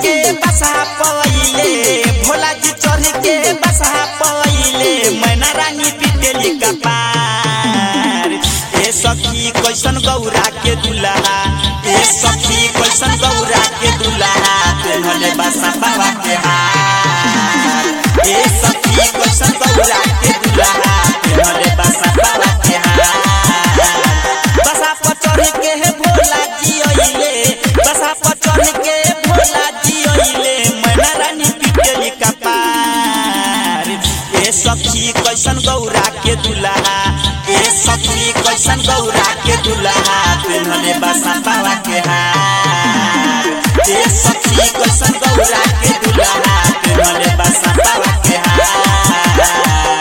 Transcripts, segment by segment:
के बसा पवैले भोला जी चढ़ के बसा पवैले मैना रानी पिटेली कपार ए सखी कैसन गौरा के दुल्हा ए सखी कैसन गौरा के दुल्हा तेनले बसा बाबा के हार ए सखी कैसन गौरा के दुल्हा तेनले बसा बाबा के हार बसा पर चढ़ के हे भोला जी अइले बसा पर चढ़ के भोला जी अइले मैना रानी पिटेली कपार ए सखी कैसन गौरा के दुल्हा ए सखी कैसन गौरा के दुल्हा तेनले बसा बाबा के हार ए सखी कैसन गौरा के दुल्हा तेनले बसा बाबा के हार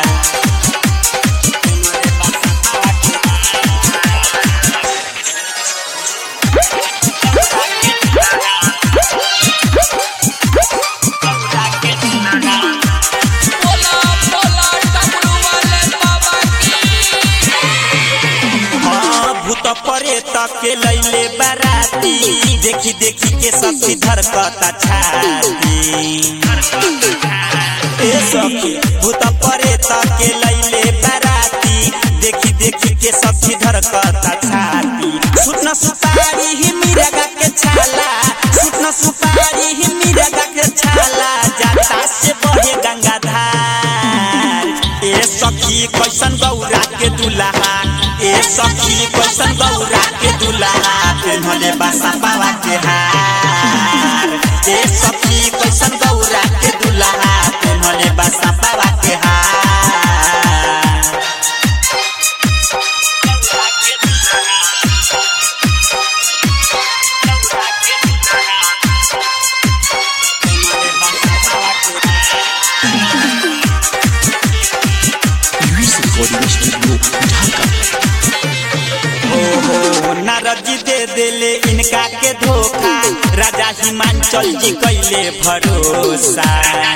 बोला बोला डमरू वाले बाबा की हाँ, भूत परे के लैले बाराती देखी देखी के सखी धरकता छाती ए सखी भूत परे के लैले बाराती देखी देखी के सखी धरकता छाती सुतन सुपारी ही मिरगा के छाला सुतन सुपारी ही मिरगा के छाला जाता से बहे गंगाधार ए सखी कैसन गौरा के दुल्हा ए सखी कैसन गौरा के दुल्हा तेनले बसा बाबा के हार ए सखी कैसन गौरा के दुल्हा तेनले बसा बाबा के हार ओहो नारद जी दे देले इनका के धोखा राजा हिमांचल जी कैले भरोसा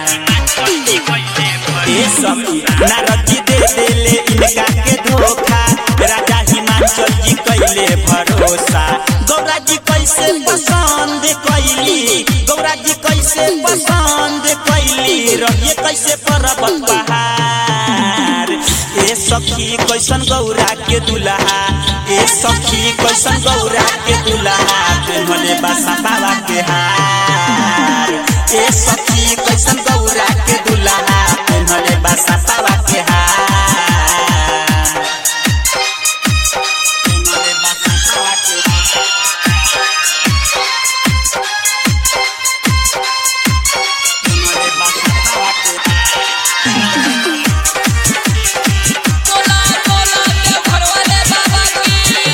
ए सखी नारद जी दे देले इनका के धोखा राजा हिमांचल जी कैले भरोसा गौरा जी कैसे पसंद कैली गौरा जी कैसे पसंद कैली रहिए कैसे पर्वत पहाड़ ए सखी कैसन गौरा के दुल्हा ए सखी कैसन गौरा के दुल्हा तेनले बसा बाबा के हार ए सखी कैसन गौरा के दुल्हा तेनले बसा बाबा के हार तेनले बसा बाबा के हार तेनले बसा बाबा के हार बोला बोला देवघर वाले बाबा की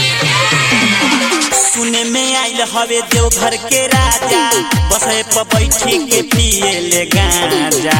सुने में आइल हवे देवघर के राजा बसे पर बैठी के पिए ले गांजा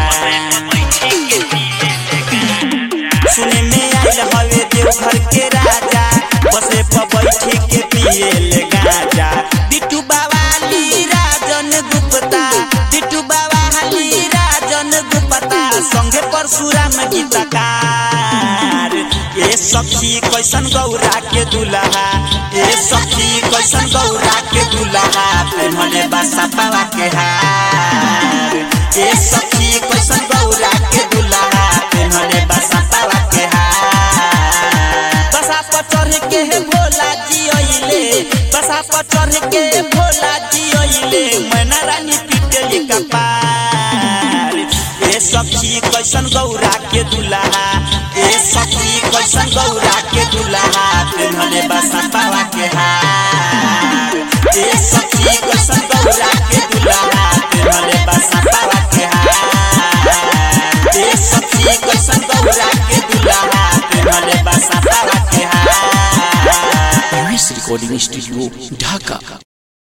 सुने में आइल हवे देवघर के राजा बसे पर बैठी के पिए ले गांजा बिट्टू बावाली राजन गुप्ता बिट्टू बावाली राजन गुप्ता संगे परशुराम गीतकार ए सखी कैसन गौरा के दुल्हा ए सखी कैसन गौरा के दुल्हा तेनले बसा पावा के हार ए सखी कैसन गौरा के दुल्हा तेनले बसा पावा के हार बसा पर चढ़ के हे भोला जी अइले बसा पर चढ़ के भोला जी अइले मैना रानी पिटेली कपार ए सखी कैसन गौरा के दुल्हा ए सखी कैसन गौरा के दुल्हा तेनले बसा पावा के हार ए सखी कैसन गौरा के दुल्हा तेनले बसा पावा के हार ए सखी कैसन गौरा के दुल्हा तेनले बसा पावा के हार रिकॉर्डिंग स्टूडियो ढाका